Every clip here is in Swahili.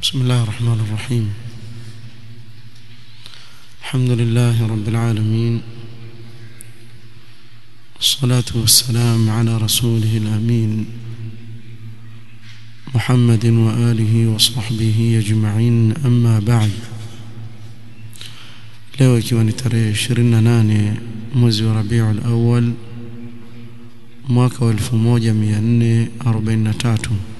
بسم الله الرحمن الرحيم الحمد لله رب العالمين والصلاة والسلام على رسوله الأمين محمد وآله وصحبه أجمعين أما بعد leo ikiwa ni tarehe 28 mwezi wa Rabiul Awwal mwaka wa 1443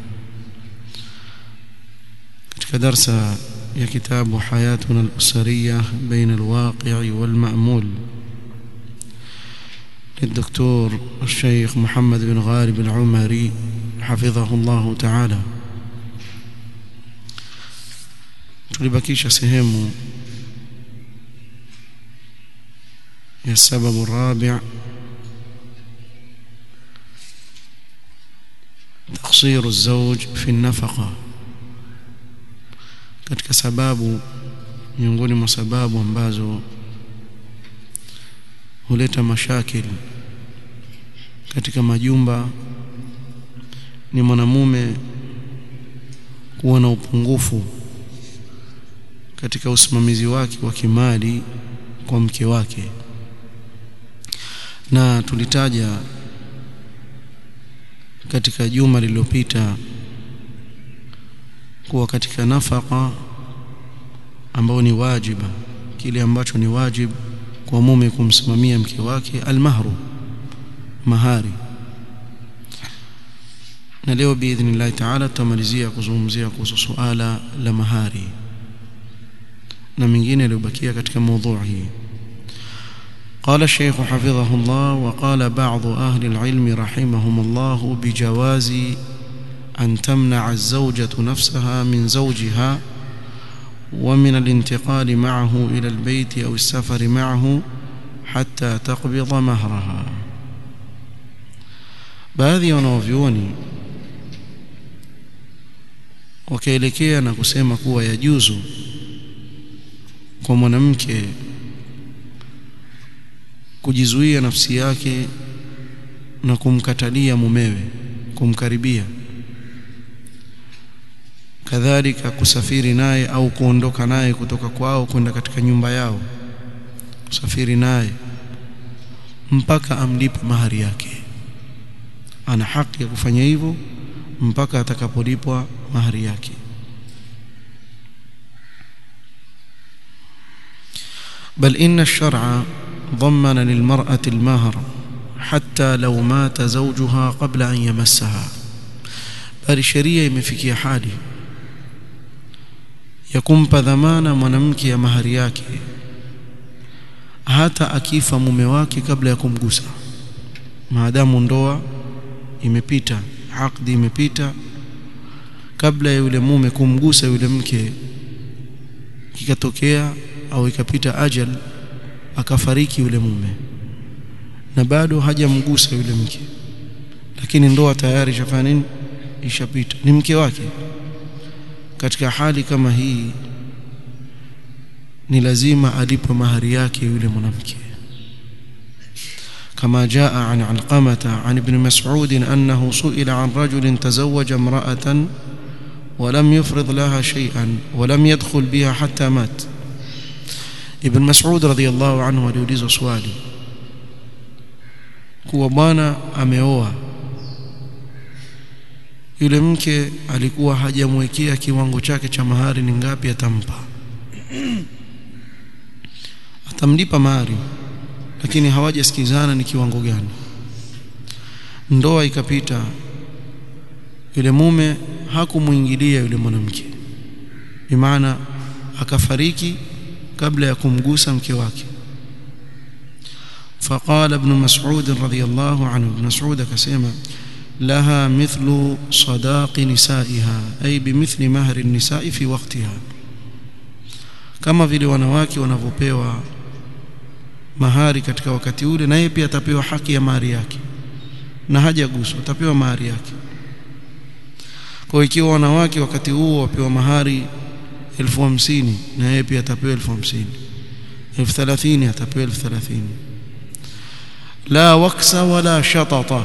katika darsa ya kitabu Hayatuna al-Usariyah baina al-waqi' wal-ma'mul للدكتور الشيخ محمد بن غالب العمري حفظه الله تعالى tulibakisha sehemu ya السبب الرابع تقصير الزوج في النفقة katika sababu miongoni mwa sababu ambazo huleta mashakili katika majumba ni mwanamume kuwa na upungufu katika usimamizi wake wa kimali kwa mke wake na tulitaja katika juma lililopita kuwa katika nafaka ambao ni wajiba kile ambacho ni wajib kwa mume kumsimamia mke wake almahru mahari na leo biidhnillah taala tutamalizia kuzungumzia kuhusu suala la mahari na mingine yaliyobakia katika mada hii قال الشيخ حفظه الله وقال بعض أهل العلم رحمهم الله بجواز أن تمنع الزوجة نفسها من زوجها ومن الانتقال معه إلى البيت أو السفر معه حتى تقبض مهرها baadhi ya wanaovyuoni wakaelekea na kusema kuwa yajuzu kwa mwanamke kujizuia nafsi yake na kumkatalia mumewe kumkaribia kadhalika kusafiri naye au kuondoka naye kutoka kwao kwenda katika nyumba yao kusafiri naye mpaka amlipe mahari yake ana haki ya kufanya hivyo mpaka atakapolipwa mahari yake بل إن الشرع ضمن للمرأة المهر حتى لو مات زوجها قبل أن يمسها بل الشريعة imefikia hali ya kumpa dhamana mwanamke ya mahari yake hata akifa mume wake kabla ya kumgusa maadamu ndoa imepita akdi imepita kabla ya yule mume kumgusa yule mke kikatokea au ikapita ajal akafariki yule mume na bado hajamgusa yule mke lakini ndoa tayari ishafanya nini ishapita ni mke wake katika hali kama hii ni lazima alipwe mahari yake yule mwanamke كما جاء عن علقمة عن ابن مسعود أنه سئل عن رجل تزوج امرأة ولم يفرض لها شيئا ولم يدخل بها حتى مات Ibn Mas'ud radhiyallahu anhu aliulizwa swali kuwa bwana ameoa yule mke alikuwa hajamwekea kiwango chake cha mahari ni ngapi atampa atamlipa mahari lakini hawajasikizana ni kiwango gani ndoa ikapita yule mume hakumuingilia yule mwanamke bimaana akafariki kabla ya kumgusa mke wake فقال ابن مسعود رضي الله عنه ابن مسعود كسيما لها مثل صداق نسائها أي بمثل مهر النساء في وقتها kama vile wanawake wanavyopewa mahari katika wakati ule naye pia atapewa haki ya mahari yake na hajaguswa atapewa mahari yake kwa ikiwa wanawake wakati huo wapewa mahari elfu hamsini na yeye pia atapewa elfu hamsini elfu thelathini atapewa elfu thelathini la waksa wala shatata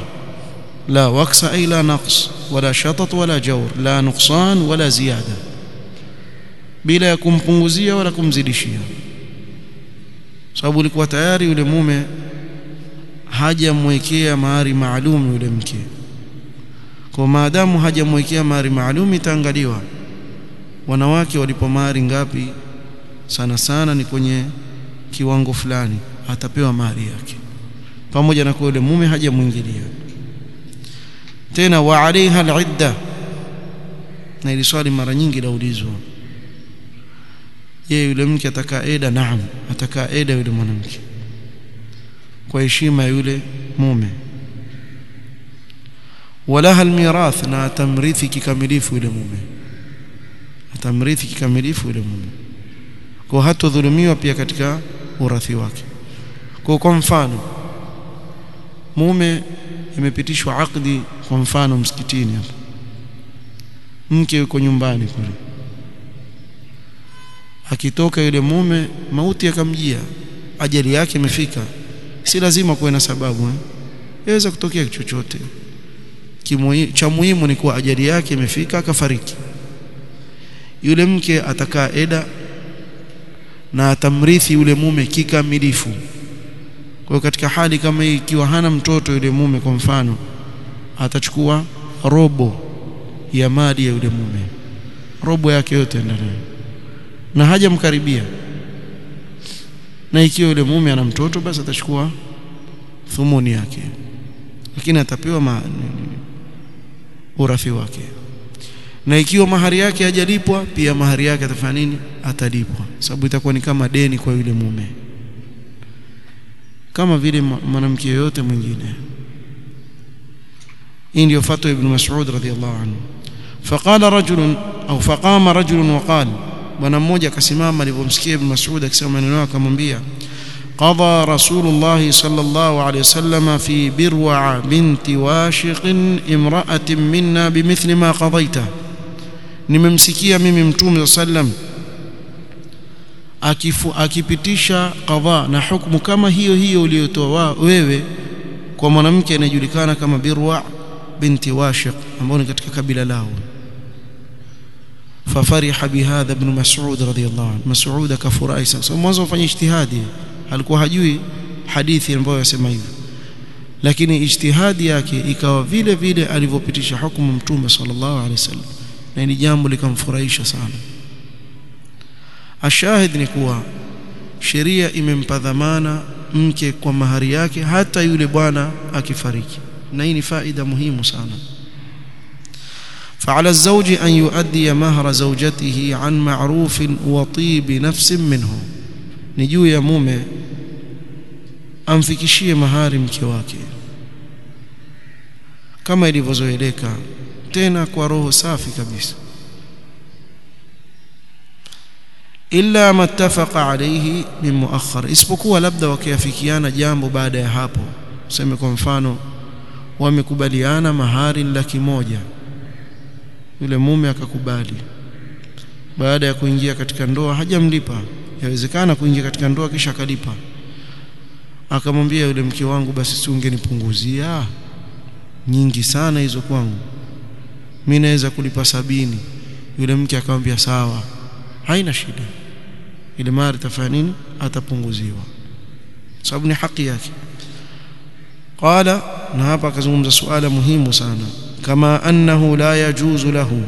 la waksa ay la naqs wala shatat wala jawr la nuqsan wala ziyada bila ya kumpunguzia wala kumzidishia sababu ilikuwa tayari yule mume hajamwekea mahari maalum yule mke kwa maadamu hajamwekea mahari maalum itaangaliwa wanawake walipo mahari ngapi sana sana ni kwenye kiwango fulani atapewa mahari yake pamoja na kwa yule mume hajamwingilia tena wa alaiha alidda na ili swali mara nyingi laulizwa je yule mke atakaa eda naam atakaa eda yule mwanamke kwa heshima yule mume walaha almirath na atamrithi kikamilifu yule mume atamrithi kikamilifu yule mume kwa hatodhulumiwa pia katika urathi wake kwa kwa mfano mume imepitishwa akdi kwa mfano msikitini hapa mke yuko nyumbani kule akitoka yule mume mauti yakamjia ajali yake imefika si lazima kuwe na sababu eh yaweza kutokea chochote cha muhimu ni kuwa ajali yake imefika akafariki yule mke atakaa eda na atamrithi yule mume kikamilifu kwa katika hali kama hii ikiwa hana mtoto yule mume kwa mfano atachukua robo ya mali ya yule mume robo yake yote ndani na hajamkaribia na ikiwa yule mume ana mtoto basi atachukua thumuni yake lakini atapewa ma, urathi wake na ikiwa mahari yake hajalipwa pia mahari yake atafanya nini atalipwa sababu itakuwa ni kama deni kwa yule mume kama vile mwanamke yoyote mwingine hii ndio fatwa ibn Mas'ud radhiyallahu anhu faqala rajulun au faqama rajulun waqal bwana mmoja akasimama alipomsikia ibn Mas'ud akisema maneno akamwambia قضى رسول الله صلى الله عليه وسلم في بروع بنت واشق امرأة منا بمثل ما قضيته nimemsikia mimi mtume sallam akifu akipitisha qadha na hukumu kama hiyo hiyo uliyotoa wewe kwa mwanamke anayejulikana kama Birwa binti Washiq ambao ni katika kabila lao fafariha bihadha ibn Mas'ud radhiyallahu anhu Mas'ud akafurahi sasa mwanzo afanye ijtihadi alikuwa hajui hadithi ambayo yasema hivyo lakini ijtihadi yake ikawa vile vile alivyopitisha hukumu mtume sallallahu alaihi wasallam na ni jambo likamfurahisha sana ashahid ni kuwa sheria imempa dhamana mke kwa mahari yake hata yule bwana akifariki na hii ni faida muhimu sana فعلى الزوج أن يؤدي مهر زوجته عن معروف وطيب نفس منه نجو يا mume amfikishie mahari mke wake kama ilivyozoeleka tena kwa roho safi kabisa illa mattafaqa alayhi min muakhar isipokuwa labda wakiafikiana jambo baada ya hapo useme kwa mfano wamekubaliana mahari laki moja yule mume akakubali baada ya kuingia katika ndoa hajamlipa yawezekana kuingia katika ndoa kisha akalipa akamwambia yule mke wangu basi si ungenipunguzia nyingi sana hizo kwangu mimi naweza kulipa sabini yule mke akamwambia sawa haina shida ile mali tafanya nini atapunguziwa sababu ni haki yake qala na hapa akazungumza suala muhimu sana kama annahu la yajuzu lahu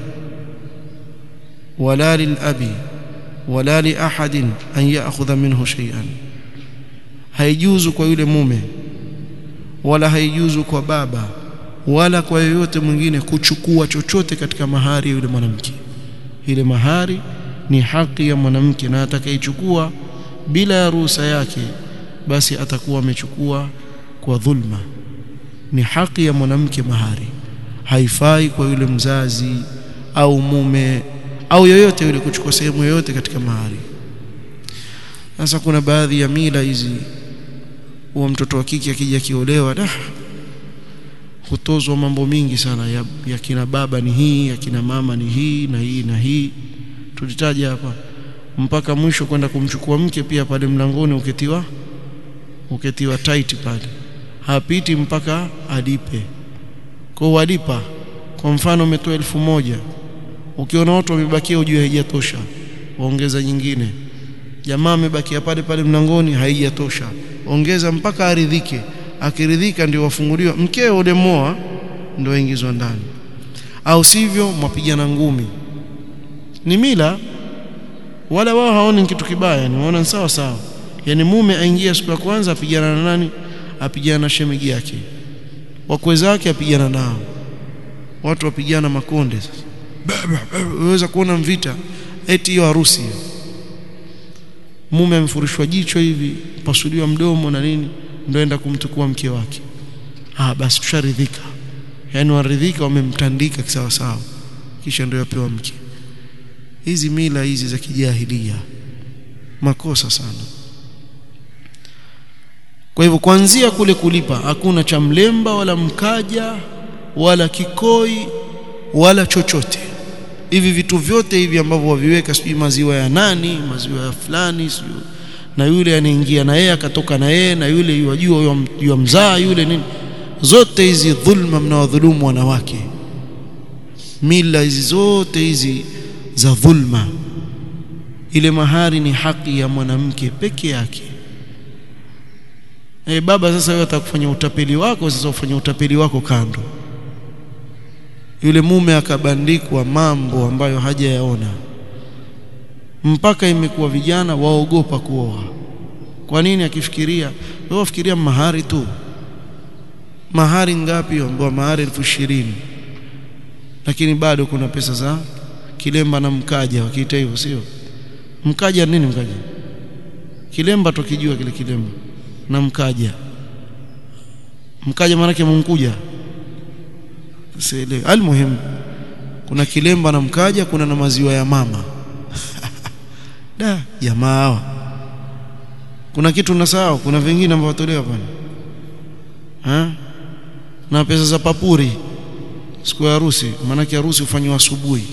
wala lilabi wala li ahadin an ya'khudha minhu shay'an haijuzu kwa yule mume wala haijuzu kwa baba wala kwa yoyote mwingine kuchukua chochote katika mahari ya yule mwanamke ile mahari ni haki ya mwanamke na atakayechukua bila ya ruhusa yake basi atakuwa amechukua kwa dhulma ni haki ya mwanamke mahari haifai kwa yule mzazi au mume au yoyote yule kuchukua sehemu yoyote katika mahari sasa kuna baadhi ya mila hizi huwa mtoto wa kike akija kiolewa da hutozwa mambo mingi sana ya, ya kina baba ni hii ya kina mama ni hii na hii na hii tulitaja hapa mpaka mwisho kwenda kumchukua mke pia pale mlangoni uketiwa uketiwa tight pale hapiti mpaka alipe kwa walipa kwa mfano umetoa elfu moja ukiona watu wamebakia ujue haijatosha waongeza nyingine jamaa amebakia pale pale mlangoni haijatosha ongeza mpaka aridhike akiridhika ndio wafunguliwa mkeo ulemoa ndio ingizwa ndani au sivyo mwapigana ngumi ni mila wala wao haoni kitu kibaya ni waona sawa sawa yani mume aingia siku ya kwanza apigana na nani apigana na shemegi yake wakwe zake apigana nao watu wapigana makonde sasa unaweza kuona mvita eti hiyo harusi mume amefurishwa jicho hivi pasuliwa mdomo na nini ndio enda kumtukua mke wake ah basi tusharidhika yani waridhika wamemtandika kisawa sawa kisha ndio yapewa mke hizi mila hizi za kijahilia makosa sana kwa hivyo kuanzia kule kulipa hakuna cha mlemba wala mkaja wala kikoi wala chochote hivi vitu vyote hivi ambavyo waviweka sijui maziwa ya nani maziwa ya fulani sijui na yule anaingia na yeye akatoka na yeye na yule yajua yule mzaa yule nini zote hizi dhulma mnawadhulumu wanawake mila hizi zote hizi za dhulma ile mahari ni haki ya mwanamke peke yake e, baba sasa wewe atakufanya utapeli wako sasa ufanye utapeli wako kando yule mume akabandikwa mambo ambayo hajayaona mpaka imekuwa vijana waogopa kuoa kwa nini akifikiria wewe wafikiria mahari tu mahari ngapi ambayo mahari elfu ishirini lakini bado kuna pesa za kilemba na mkaja wakiita hivyo sio mkaja nini mkaja kilemba tukijua kile kilemba na mkaja mkaja maana yake munkuja sielewi almuhim kuna kilemba na mkaja kuna na maziwa ya mama da jamaa hawa kuna kitu nasahau kuna vingine ambavyo watolewa pale ha na pesa za papuri siku ya harusi maana harusi hufanywa asubuhi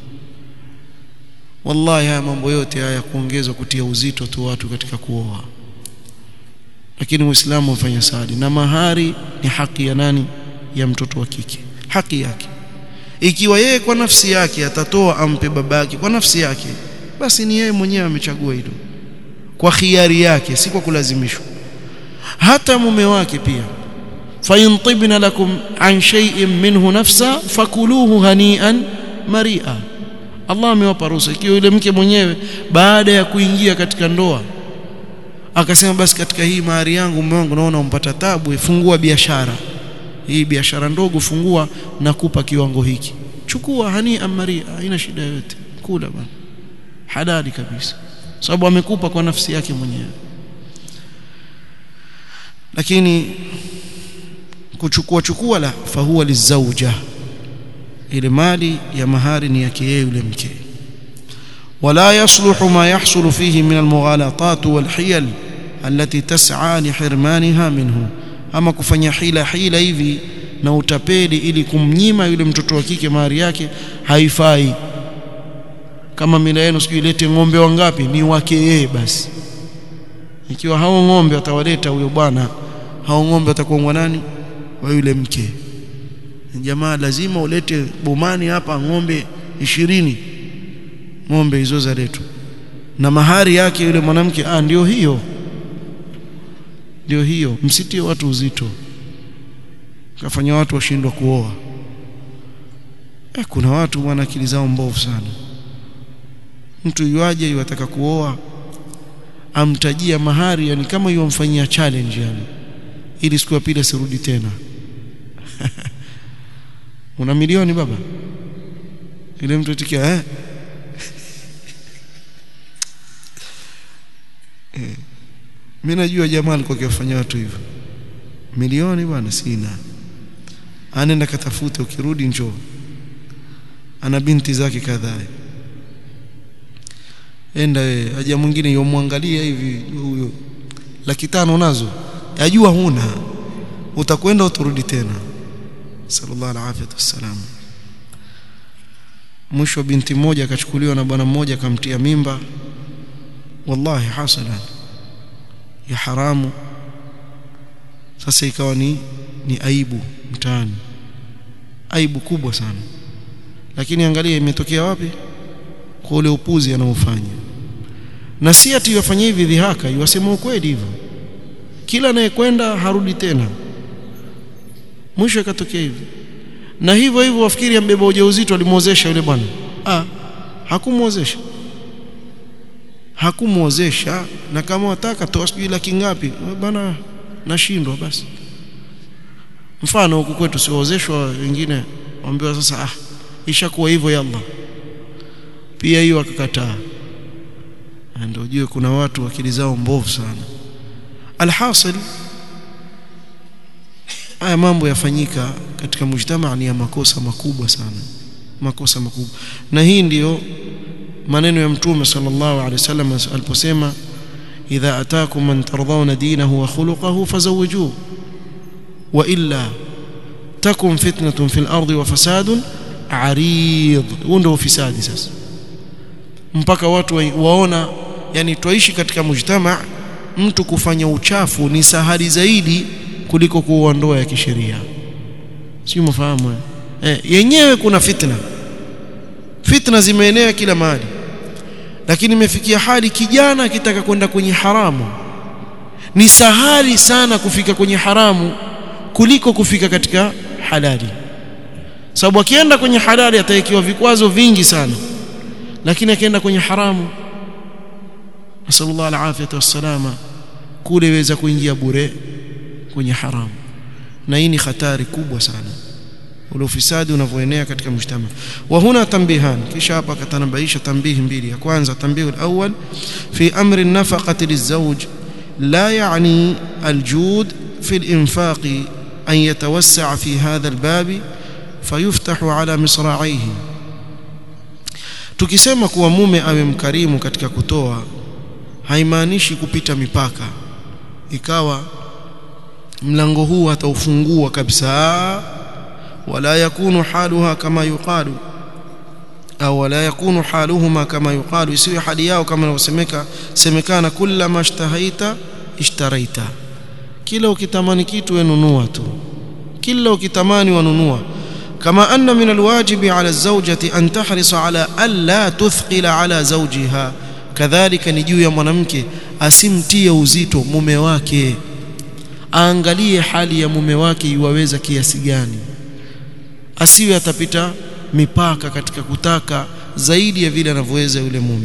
wallahi haya mambo yote haya kuongezwa kutia uzito tu watu katika kuoa lakini muislamu hufanya sadi na mahari ni haki ya nani ya mtoto wa kike haki yake ikiwa yeye kwa nafsi yake atatoa ampe babake kwa nafsi yake basi ni yeye mwenyewe amechagua hilo kwa khiari yake si kwa kulazimishwa hata mume wake pia فإن طبن لكم عن شيء منه نفسا فكلوه هنيئا مريئا Allah amewapa ruhusa ikiwa yule mke mwenyewe baada ya kuingia katika ndoa akasema basi katika hii mahari yangu mume wangu naona umpata tabu fungua biashara hii biashara ndogo fungua na kupa kiwango hiki chukua hani amaria haina shida yote kula bana halali kabisa sababu amekupa kwa nafsi yake mwenyewe lakini kuchukua chukua la fahuwa lizauja ile mali ya mahari ni yake yeye yule mke wala yasluhu ma yahsulu fihi min almughalatat walhiyal allati tas'a lihirmaniha minhu ama kufanya hila hila hivi na utapeli ili kumnyima yule mtoto wa kike mahari yake haifai kama mila yenu sijui ilete ng'ombe wangapi ni wake yeye basi ikiwa hao ng'ombe atawaleta huyo bwana hao ng'ombe watakuwa nani wa yule mke jamaa lazima ulete bomani hapa ng'ombe ishirini ng'ombe hizo za letu na mahari yake yule mwanamke ah ndio hiyo ndio hiyo msitie watu uzito kafanya watu washindwa kuoa eh, kuna watu bwana akili zao mbovu sana mtu yuaje yuataka kuoa amtajia mahari yani kama yuamfanyia challenge yani ili siku ya pili asirudi tena una milioni baba ile mtu atikia eh eh mimi najua jamaa alikuwa akifanya watu hivyo milioni bwana sina anaenda katafute ukirudi njoo ana binti zake kadhaa enda wewe haja mwingine yomwangalia hivi huyo laki tano nazo yajua huna utakwenda uturudi tena sallallahu alaihi wasallam mwisho binti mmoja akachukuliwa na bwana mmoja akamtia mimba wallahi hasalan ya haramu sasa ikawa ni ni aibu mtaani aibu kubwa sana lakini angalia imetokea wapi kwa ule upuzi anaofanya na si ati yafanya hivi dhihaka yasema ukweli hivyo kila anayekwenda harudi tena mwisho ikatokea hivyo na hivyo hivyo wafikiri ambeba ujauzito alimwozesha yule bwana ah hakumwozesha hakumwozesha na kama wataka toa sijui laki ngapi bwana nashindwa basi mfano huku kwetu siwaozeshwa wengine waambiwa sasa ah ishakuwa hivyo yalla pia hiyo akakataa ndio ujue kuna watu akili zao mbovu sana alhasil haya mambo yafanyika katika mujtamaa ni ya makosa makubwa sana makosa makubwa na hii ndiyo maneno ya mtume sallallahu alaihi wasallam aliposema idha ataakum man tardawna dinahu wa khuluquhu fazawwijuhu wa illa takun fitnatun fil ardi wa fasadun arid huo ndio ufisadi sasa mpaka watu waona yani twaishi katika mujtama mtu kufanya uchafu ni sahali zaidi kuliko kuoa ndoa ya kisheria sio mfahamu eh yenyewe kuna fitna fitna zimeenea kila mahali lakini imefikia hali kijana akitaka kwenda kwenye haramu ni sahali sana kufika kwenye haramu kuliko kufika katika halali sababu akienda kwenye halali atawekewa vikwazo vingi sana lakini akienda kwenye haramu nasallallahu alafiyata wassalama kule weza kuingia bure kwenye haramu na hii ni hatari kubwa sana ule ufisadi unavyoenea katika mshtama wa huna tambihan kisha hapa katanabaisha tambihi mbili ya kwanza tambihu alawwal fi amri nafaqati lizawj la yani aljud fi alinfaq an yatawassaa fi hadha albab fayuftahu ala misra'ihi tukisema kuwa mume awe mkarimu katika kutoa haimaanishi kupita mipaka ikawa mlango huu ataufungua kabisa wala yakunu haluha kama yuqalu au wala yakunu haluhuma kama yuqalu isiwe hali yao kama inavyosemeka semekana kullama ishtahaita ishtaraita kila ukitamani kitu wenunua tu kila ukitamani wanunua كما أن من الواجب على الزوجة أن تحرص على ألا تثقل على زوجها كذلك نجو يا mwanamke asimtie uzito mume wake aangalie hali ya mume wake iwaweza kiasi gani asiwe atapita mipaka katika kutaka zaidi ya vile anavyoweza yule mume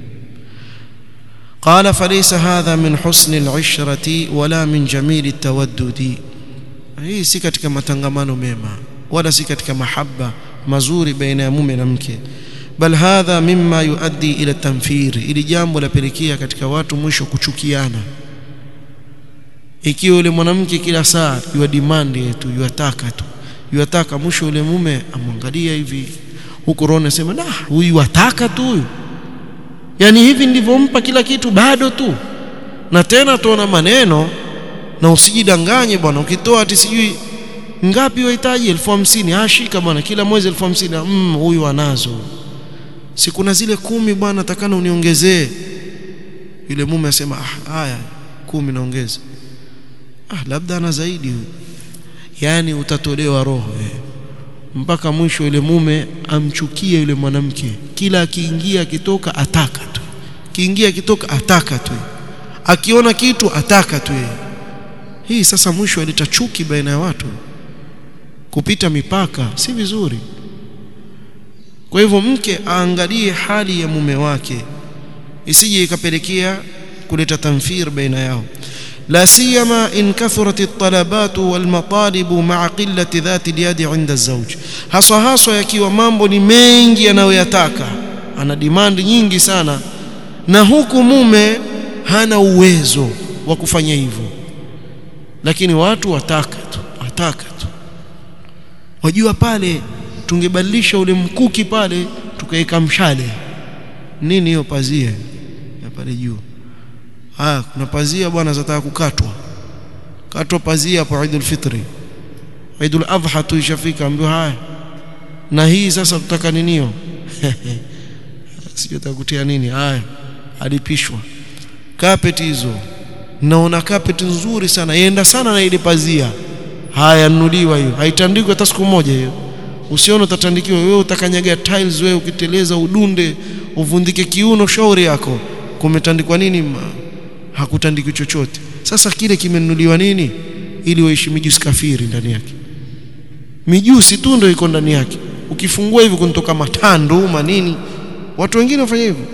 قال فليس هذا من حسن العشرة ولا من جميل التودد hii si katika matangamano mema wala si katika mahaba mazuri baina ya mume na mke bal hadha mimma yuaddi ila tamfir ili jambo lapelekea katika watu mwisho kuchukiana ikiwa yule mwanamke kila saa yua demand yetu yuataka tu yuataka mwisho yule mume amwangalia hivi huko roho anasema nah huyu ataka tu huyu yani hivi ndivompa kila kitu bado tu na tena tuona maneno na usijidanganye bwana ukitoa ati sijui ngapi wahitaji elfu hamsini ashika bwana kila mwezi elfu hamsini mm, huyu anazo si kuna zile kumi bwana takana uniongezee yule mume asema ah haya kumi naongeza ah labda ana zaidi huyu yani utatolewa roho eh. mpaka mwisho yule mume amchukie yule mwanamke kila akiingia akitoka ataka tu kiingia akitoka ataka tu akiona kitu ataka tu hii sasa mwisho aleta chuki baina ya watu kupita mipaka si vizuri kwa hivyo mke aangalie hali ya mume wake isije ikapelekea kuleta tamfir baina yao لا سيما إن كثرت الطلبات والمطالب مع قلة ذات اليد عند الزوج haswa haswa yakiwa mambo ni mengi anayoyataka ana demand nyingi sana na huku mume hana uwezo wa kufanya hivyo lakini watu wataka tu wataka tu wajua pale tungebadilisha ule mkuki pale tukaweka mshale nini hiyo pazia ya pale juu ah kuna pazia bwana zataka kukatwa katwa pazia hapo Eidul Fitri Eidul Adha tu ishafika ambio haya na hii sasa tutaka ninio sio takutia nini haya alipishwa carpet hizo naona carpet nzuri sana yenda sana na ile pazia haya nunuliwa hiyo haitandikwi hata siku moja hiyo usione utatandikiwa wewe utakanyaga tiles wewe ukiteleza udunde uvundike kiuno shauri yako kumetandikwa nini hakutandikwi chochote sasa kile kimenunuliwa nini ili waishi mijusi kafiri ndani yake mijusi tu ndio iko ndani yake ukifungua hivi kunatoka matando manini watu wengine wafanya hivyo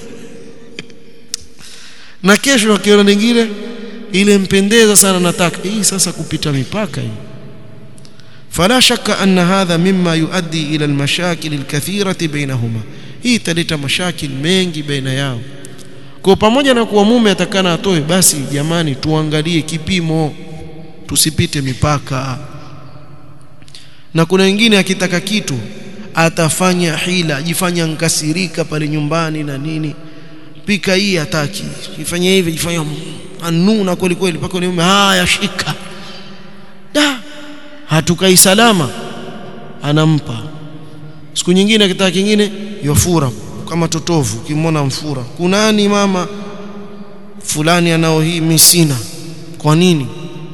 na kesho wakiona nyingine ile mpendeza sana nataka hii sasa kupita mipaka hii فلا شك أن هذا مما يؤدي إلى المشاكل الكثيرة بينهما hii italeta mashakil mengi baina yao kwa pamoja na kuwa mume atakana atoe basi jamani tuangalie kipimo tusipite mipaka na kuna wengine akitaka kitu atafanya hila ajifanya nkasirika pale nyumbani na nini pika hii hataki ifanye hivi ifanye anuna kweli kweli paka ni mume haya shika da hatukai salama anampa siku nyingine akitaka kingine yofura kama totovu kimwona mfura kunani mama fulani anao hii mimi sina kwa nini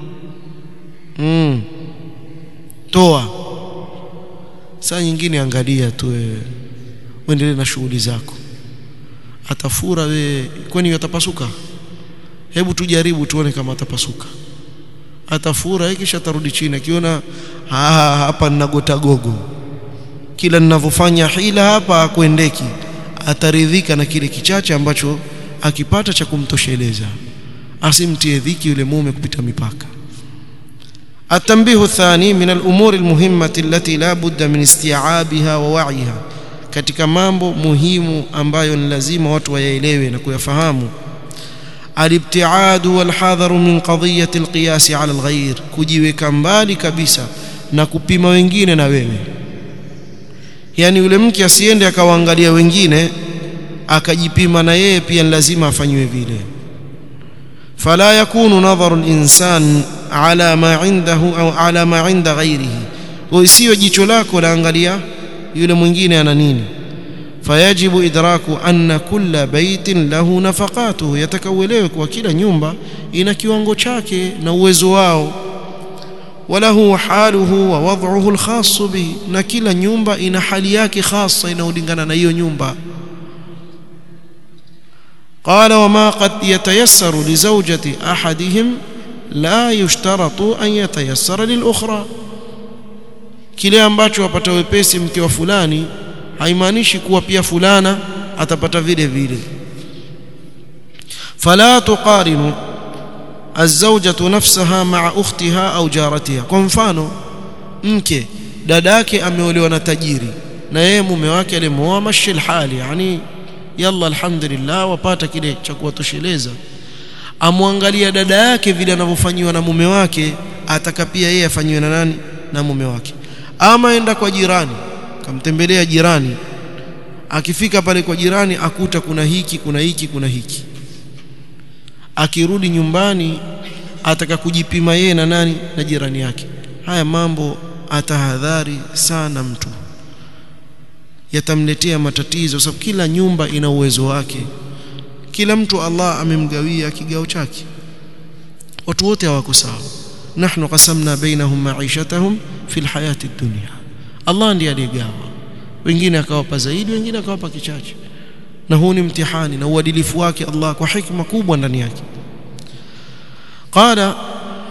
mm. toa saa nyingine angalia tu wewe uendelee na shughuli zako atafura we kwani atapasuka hebu tujaribu tuone kama atapasuka atafura kisha atarudi chini akiona hapa ninagota gogo kila ninavyofanya hila hapa akuendeki ataridhika na kile kichache ambacho akipata cha kumtosheleza asimtie dhiki yule mume kupita mipaka التنبيه الثاني من الأمور المهمة التي لا بد من استيعابها ووعيها katika mambo muhimu ambayo ni lazima watu wayaelewe na kuyafahamu alibtiadu walhadharu min qadiyati alqiyas ala alghayr kujiweka mbali kabisa na kupima wengine na wewe yani yule mke asiende akawaangalia wengine akajipima na yeye pia lazima afanywe vile fala yakunu nadharu al-insan ala ma indahu au ala ma inda ghairihi isiyo jicho lako laangalia yule mwingine ana nini fayajibu idraku anna kulla baitin lahu nafaqatuhu yatakawelewe kwa kila nyumba ina kiwango chake na uwezo wao walahu haluhu wa wad'uhu alkhas bihi na kila nyumba ina hali yake khasa inaolingana na hiyo nyumba قال وما قد يتيسر لزوجة أحدهم لا يشترط أن يتيسر للأخرى kile ambacho apata wepesi mke wa fulani haimaanishi kuwa pia fulana atapata vile vile fala tuqarinu الزوجة نفسها مع أختها أو جارتها kwa mfano mke dada yake ameolewa na tajiri na yeye mume wake alimuoa mashi hali yani yalla alhamdulillah wapata kile cha kuwatosheleza amwangalia dada yake vile anavyofanyiwa na mume wake ataka pia yeye afanyiwe na nani na mume wake ama enda kwa jirani kamtembelea jirani akifika pale kwa jirani akuta kuna hiki kuna hiki kuna hiki akirudi nyumbani ataka kujipima yeye na nani na jirani yake haya mambo atahadhari sana mtu yatamletea matatizo sababu kila nyumba ina uwezo wake kila mtu Allah amemgawia kigao chake watu wote hawako sawa nahnu qasamna bainahum ma'ishatahum fil hayati dunya Allah ndiye aliyegawa wengine akawapa zaidi wengine akawapa kichache na huu ni mtihani na uadilifu wake Allah kwa hikma kubwa ndani yake qala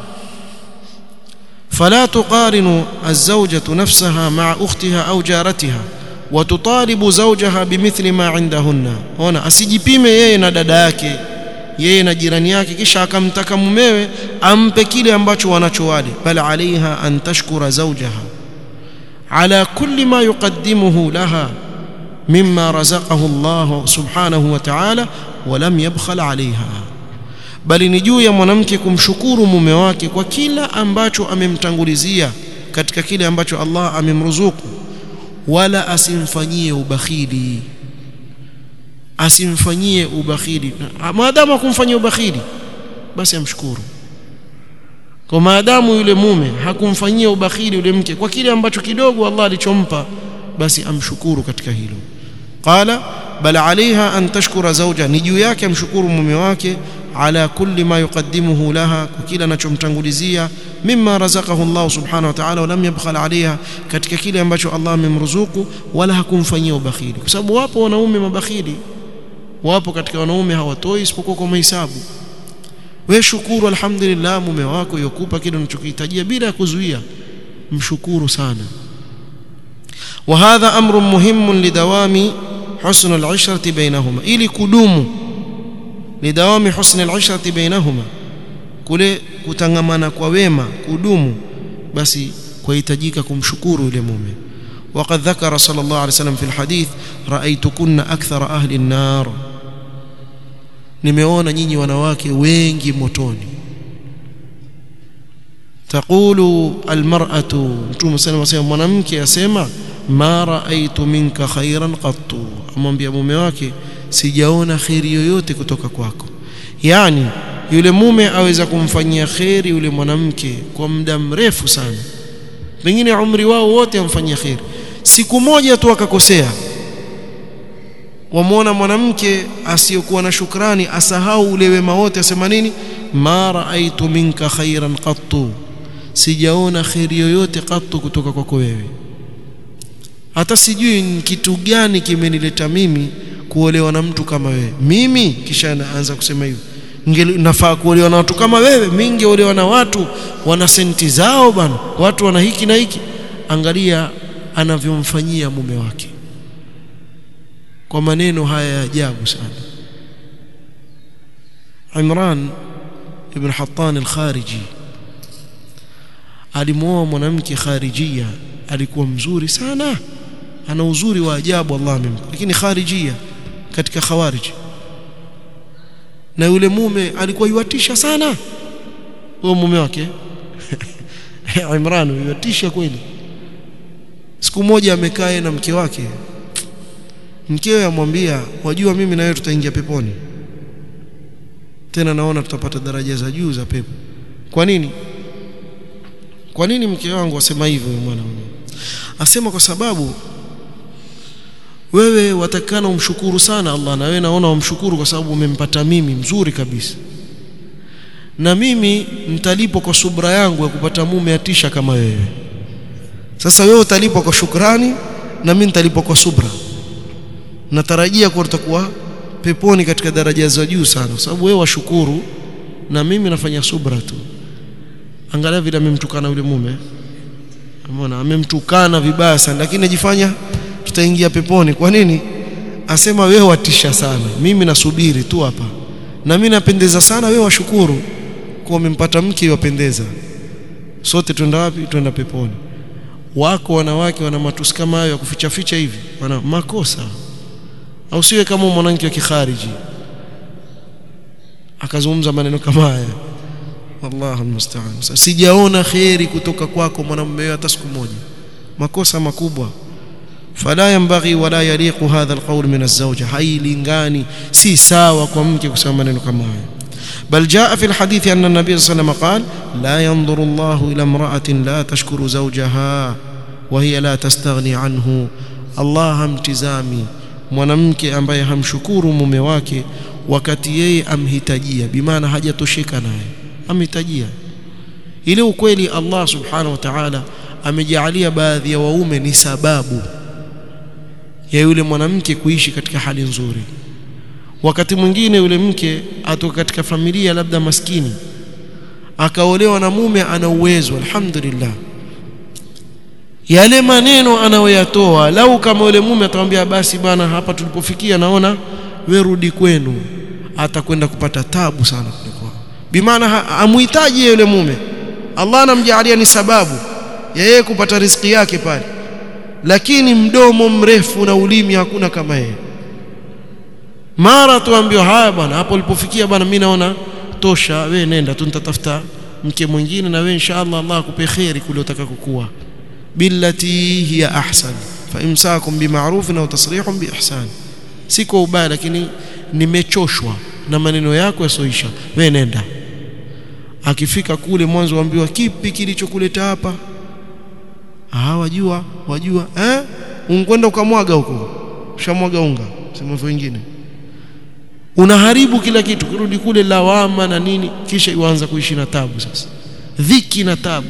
فلا تقارن الزوجة نفسها مع أختها أو جارتها وتطالب زوجها بمثل ما عندهن هنا asijipime yeye na dada yake yeye na jirani yake kisha akamtaka mumewe ampe kile ambacho wanacho wale bal alaiha an tashkura zawjaha ala kulli ma yuqaddimuhu laha mimma razaqahu Allah subhanahu wa ta'ala wa lam yabkhal alaiha bali ni juu ya mwanamke kumshukuru mume wake kwa kila ambacho amemtangulizia katika kile ambacho Allah amemruzuku wala asimfanyie ubakhili asimfanyie ubakhili maadamu akumfanyia ubakhili basi amshukuru kwa maadamu yule mume hakumfanyia ubakhili yule mke kwa kile ambacho kidogo Allah alichompa basi amshukuru katika hilo qala bal alaiha an tashkura zawja ni juu yake amshukuru mume wake ala kulli ma yuqaddimuhu laha kwa kila anachomtangulizia mimma razaqahu Allah subhanahu wa ta'ala walam yabkhal alaiha katika kile ambacho Allah amemruzuku wala hakumfanyia ubakhili kwa sababu wapo wanaume mabakhili wapo katika wanaume hawatoi isipokuwa kwa mahesabu wewe shukuru alhamdulillah mume wako yokupa kile unachokihitajia bila ya kuzuia mshukuru sana وهذا امر مهم لدوام حسن العشره بينهما ili kudumu lidawami husn al-ishrati bainahuma kule kutangamana kwa wema kudumu basi kuhitajika kumshukuru yule mume وقد ذكر صلى الله عليه وسلم في الحديث رايتكن اكثر اهل النار nimeona nyinyi wanawake wengi motoni taqulu almar'atu mtume sallallahu alayhi mwanamke asema ma raaitu minka khairan qattu amwambia mume wake sijaona khairi yoyote kutoka kwako yani yule mume aweza kumfanyia khairi yule mwanamke kwa muda mrefu sana pengine umri wao wote amfanyia khairi siku moja tu akakosea wamwona mwanamke asiyokuwa na shukrani asahau ule wema wote asema nini ma raaitu minka khairan qattu sijaona khairi yoyote qattu kutoka kwako wewe hata sijui ni kitu gani kimenileta mimi kuolewa na mtu kama wewe mimi kisha anaanza kusema hivyo nafaa kuolewa na watu kama wewe mimi ningeolewa na watu wana senti zao bana watu wana hiki na hiki angalia anavyomfanyia mume wake kwa maneno haya ya ajabu sana Imran ibn Hattan al-Khariji alimuoa mwanamke kharijia alikuwa mzuri sana ana uzuri wa ajabu Allah amempa lakini kharijia katika khawarij na yule mume alikuwa yuatisha sana huyo mume wake Imran yuatisha kweli siku moja amekaa na mke wake mkewe amwambia wajua mimi na wewe tutaingia peponi tena naona tutapata daraja za juu za pepo kwa nini kwa nini mke wangu asema hivyo mwanamume asema kwa sababu wewe watakana umshukuru sana Allah na wewe naona umshukuru kwa sababu umempata mimi mzuri kabisa na mimi nitalipwa kwa subra yangu ya kupata mume atisha kama wewe sasa wewe utalipwa kwa shukrani na mimi nitalipwa kwa subra natarajia kuwa tutakuwa peponi katika daraja za juu sana kwa sababu wewe washukuru na mimi nafanya subra tu angalia vile amemtukana yule mume umeona amemtukana vibaya sana lakini ajifanya tutaingia peponi kwa nini asema wewe watisha sana mimi nasubiri tu hapa na mimi napendeza sana wewe washukuru kwa umempata mke wapendeza sote twenda wapi twenda peponi wako wanawake wana matusi kama hayo ya kuficha ficha hivi wana makosa au siwe kama mwanamke wa kikhariji akazungumza maneno kama haya wallahu almusta'an sijaona khairi kutoka kwako mwanamume hata siku moja makosa makubwa fala yanbaghi wala yaliqu hadha alqawl min azwajah hailingani si sawa kwa mke kusema maneno kama haya بل جاء في الحديث أن النبي صلى الله عليه وسلم قال لا ينظر الله إلى امرأة لا تشكر زوجها وهي لا تستغني عنه الله امتزامي mwanamke ambaye hamshukuru mume wake wakati yeye amhitajia bimaana hajatosheka naye amhitajia ile ukweli Allah subhanahu wa ta'ala amejalia baadhi ya waume ni sababu ya yule mwanamke kuishi katika hali nzuri wakati mwingine yule mke atoka katika familia labda maskini akaolewa na mume ana uwezo alhamdulillah yale maneno anayoyatoa lau kama yule mume atamwambia basi bana hapa tulipofikia naona we rudi kwenu atakwenda kupata tabu sana kuliko bimaana amuhitaji yule mume Allah anamjalia ni sababu ya yeye kupata riziki yake pale lakini mdomo mrefu na ulimi hakuna kama yeye mara tuambiwa haya bwana hapo ulipofikia bwana mimi naona tosha we nenda tu nitatafuta mke mwingine na we inshallah Allah akupe khairi kule utakakokuwa billati hiya ahsan fa imsakum bima'ruf au tasrihun biihsan si kwa ubaya lakini nimechoshwa na maneno yako yasoisha we nenda akifika kule mwanzo waambiwa kipi kilichokuleta hapa ah wajua wajua eh unkwenda ukamwaga huko ushamwaga unga sema hivyo wengine unaharibu kila kitu kirudi kule lawama na nini kisha ianza kuishi na tabu sasa dhiki na tabu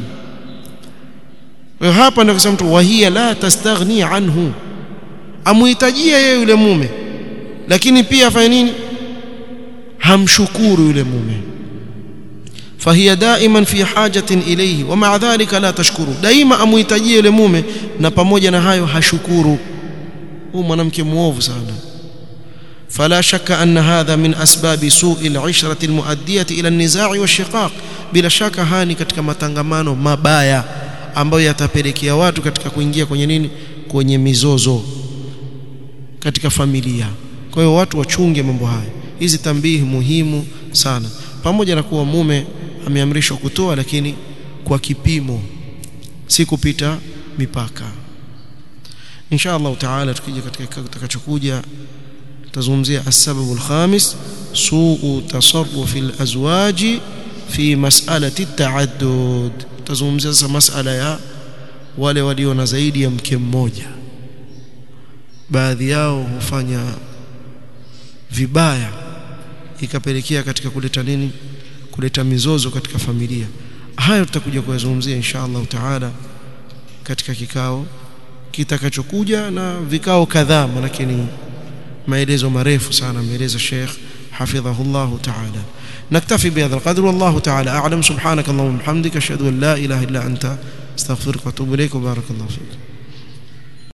hapa ndio kusema mtu wahia la tastaghni anhu amuhitajia yeye yule mume lakini pia afanye nini hamshukuru yule mume فهي دائما في حاجة إليه ومع ذلك لا تشكره دائما amuhitajia yule mume na pamoja na hayo hashukuru huyu mwanamke muovu sana فلا شك أن هذا من أسباب سوء العشرة المؤدية إلى النزاع والشقاق bila shaka hani katika matangamano mabaya ambayo yatapelekea watu katika kuingia kwenye nini kwenye mizozo katika familia kwa hiyo watu wachunge mambo haya hizi tambihi muhimu sana pamoja na kuwa mume ameamrishwa kutoa lakini kwa kipimo si kupita mipaka insha Allah taala tukija katika kikao kitakachokuja tutazungumzia as-sababu al-khamis suu tasarruf al-azwaji fi mas'alati at-ta'addud tutazungumzia sasa masala ya wale walio na zaidi ya mke mmoja baadhi yao hufanya vibaya ikapelekea katika kuleta nini kuleta mizozo katika familia hayo tutakuja kuyazungumzia insha Allah taala katika kikao kitakachokuja na vikao kadhaa lakini maelezo marefu sana ameeleza Sheikh حفظه الله تعالى نكتفي بهذا القدر والله تعالى أعلم سبحانك اللهم وبحمدك أشهد أن لا إله إلا أنت استغفرك واتوب إليك وبارك الله فيك